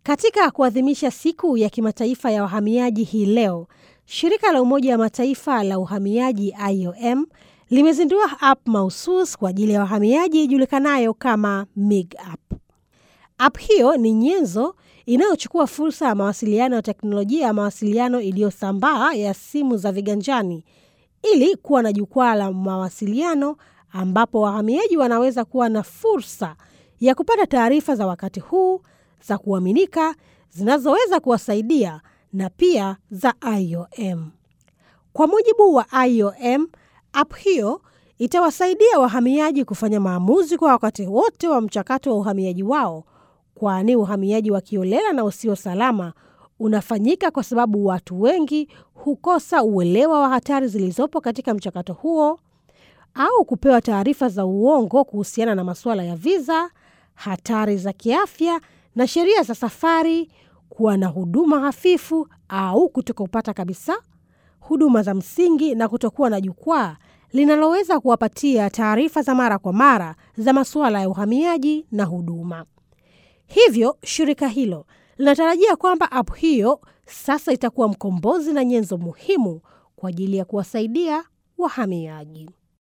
Katika kuadhimisha siku ya kimataifa ya wahamiaji hii leo, shirika la Umoja wa Mataifa la uhamiaji IOM limezindua app mahusus kwa ajili ya wahamiaji ijulikanayo kama MIG app. App hiyo ni nyenzo inayochukua fursa ya mawasiliano ya teknolojia ya mawasiliano iliyosambaa ya simu za viganjani ili kuwa na jukwaa la mawasiliano ambapo wahamiaji wanaweza kuwa na fursa ya kupata taarifa za wakati huu za kuaminika zinazoweza kuwasaidia na pia za IOM. Kwa mujibu wa IOM, app hiyo itawasaidia wahamiaji kufanya maamuzi kwa wakati wote wa mchakato wa uhamiaji wao, kwani uhamiaji wa kiolela na usio salama unafanyika kwa sababu watu wengi hukosa uelewa wa hatari zilizopo katika mchakato huo au kupewa taarifa za uongo kuhusiana na masuala ya viza, hatari za kiafya na sheria za safari, kuwa na huduma hafifu au kutokupata kabisa huduma za msingi na kutokuwa na jukwaa linaloweza kuwapatia taarifa za mara kwa mara za masuala ya uhamiaji na huduma. Hivyo shirika hilo linatarajia kwamba app hiyo sasa itakuwa mkombozi na nyenzo muhimu kwa ajili ya kuwasaidia wahamiaji.